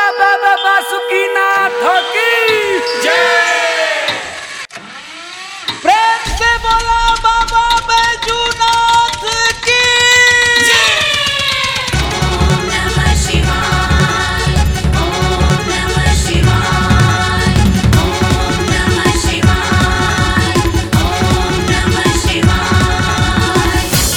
बाबा बासुकीनाथ की प्रेम से बोला बाबा बैजूनाथ की ॐ नमः शिवाय ॐ नमः शिवाय ॐ नमः शिवाय ॐ नमः शिवाय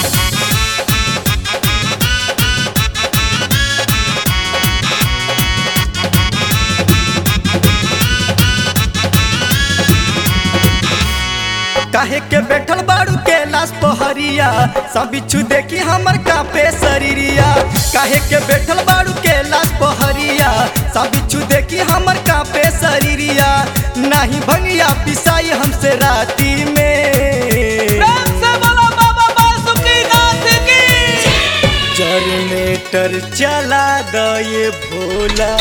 काहे के बैठल बाड़ू के लाश पहरिया सब बिच्छू देखी हमर कापे शरीरिया काहे के बैठल बाड़ू के लाश पहरिया सब बिच्छू देखी हमर कापे शरीरिया नाही भंगिया पिसाई हमसे राती में प्रेम से बोला बाबा बासुकीनाथ की जनरेटर चला दये भोला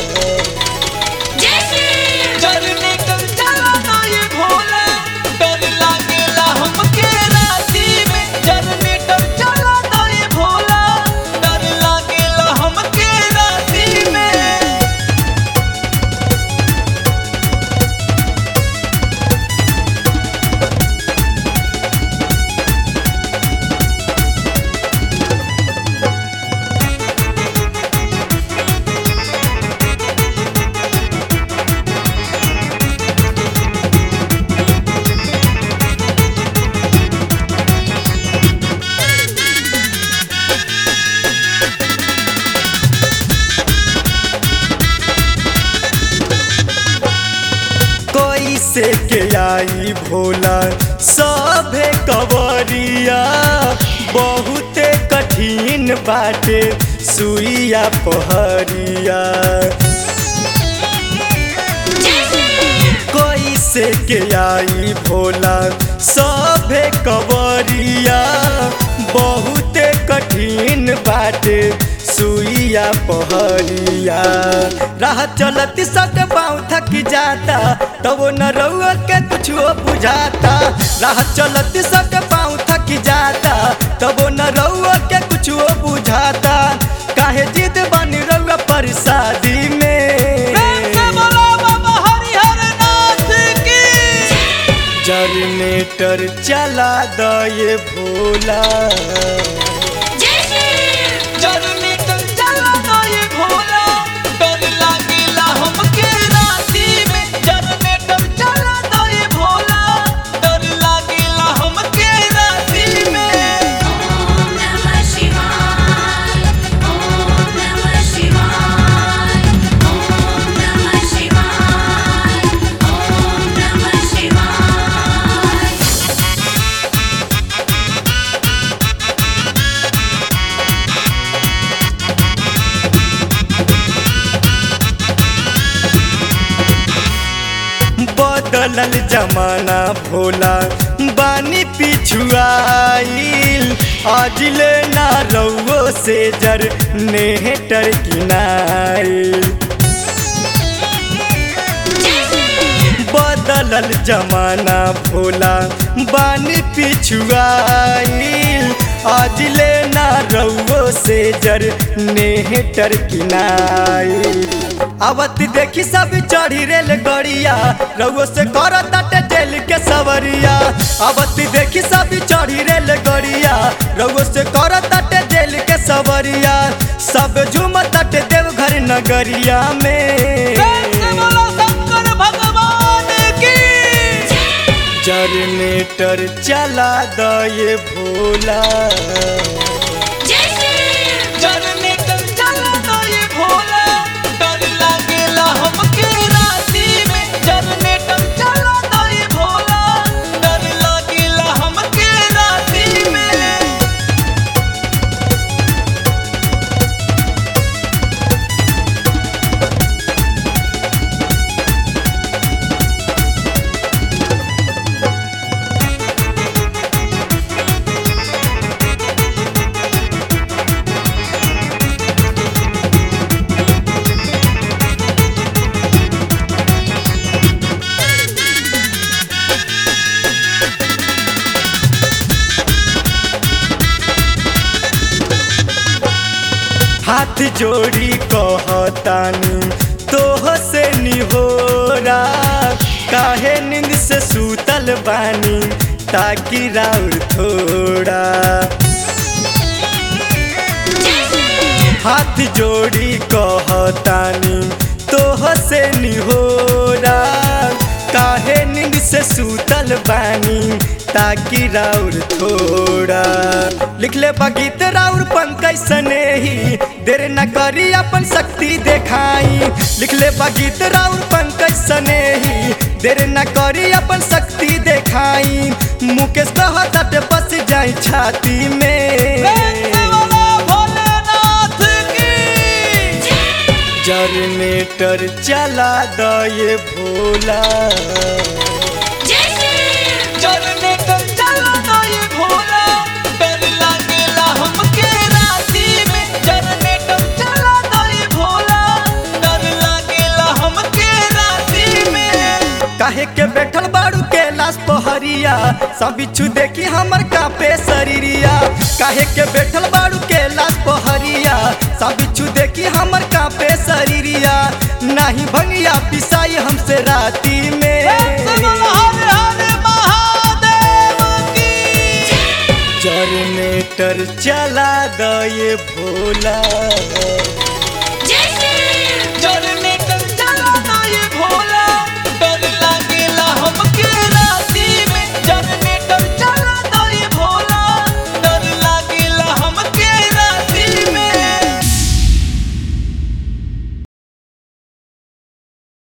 जय श्री चलने कल चला ना ये भोला डर लागेला हमके राती में जनरेटर चला ना ये भोला डर लागेला हमके राती में कोई से के आई भोला सभे कवरिया बहुते कठिन बाटे सुइया पहरिया कोई से के आई भोला सभे कवरिया बहुते कठिन बाटे सुइया पहरिया राह चलती सट पाँव थक जाता तब न रउआ के कुछो बुझाता राह चलती सट पाँव थक जाता तब न रउआ के कुछो बुझाता काहे जिद बनी रउआ पर शादी में प्रेम से बोला बाबा हरिहर नाथ की जनरेटर चला दये भोला जय श्री जनरेटर चला ना ये भोला डर लागेला हमके राती में जनरेटर चला ना ये भोला डर लागेला हमके राती में ॐ नमः शिवाय ॐ नमः शिवाय ॐ नमः शिवाय ॐ नमः शिवाय बदलल जमाना भोला बानी पिछुआईल अजले ना रउओ से जर नेहटर किनाईल बदलल जमाना भोला बानी पिछुआईल अजले ना रउओ से जर नेहटर किनाईल आवत देखी सब चढ़ी रेल गड़िया रउओ से कर ताटे जेल के सवरिया आवत देखी सब चढ़ी रेल गड़िया रउओ से कर ताटे जेल के सवरिया सब झूम ताटे देवघर नगरिया में प्रेम से बोला शंकर भगवान की जनरेटर चला दये भोला जय श्री जनरेटर चला ना ये भोला डर लागेला हमके राती में जनरेटर चला ना ये भोला डर लागेला हमके राती में ॐ हाथ जोड़ी कहतानी तोह से निहोरा काहे नींद से सूतल बानी ताकि राउर थोड़ा हाथ जोड़ी कहतानी तोह से निहोरा काहे नींद से सूतल बानी ताकि राउर थोड़ा लिख ले बगीत राउर पंकज सनेही देर न करी अपन शक्ति देखाई लिख ले बगीत राउर पंकज सनेही देर न करी अपन शक्ति देखाई मुकेश कहत बस जाई छाती में भोलेनाथ की जनरेटर चला दये भोला जनरेटर चला दये भोला डर लागेला हमके राती में जनरेटर चला दये भोला डर लागेला हमके राती में काहे के बैठल बाड़ू के लाश पहरिया सब बिच्छू देखी हमर कापे शरीरिया काहे के बैठल बाड़ू के लाश पहरिया सब बिच्छू देखी हमर कापे शरीरिया नाही भंगिया पिसाई हमसे राती में हर हर महादेव की जनरेटर चला दये भोला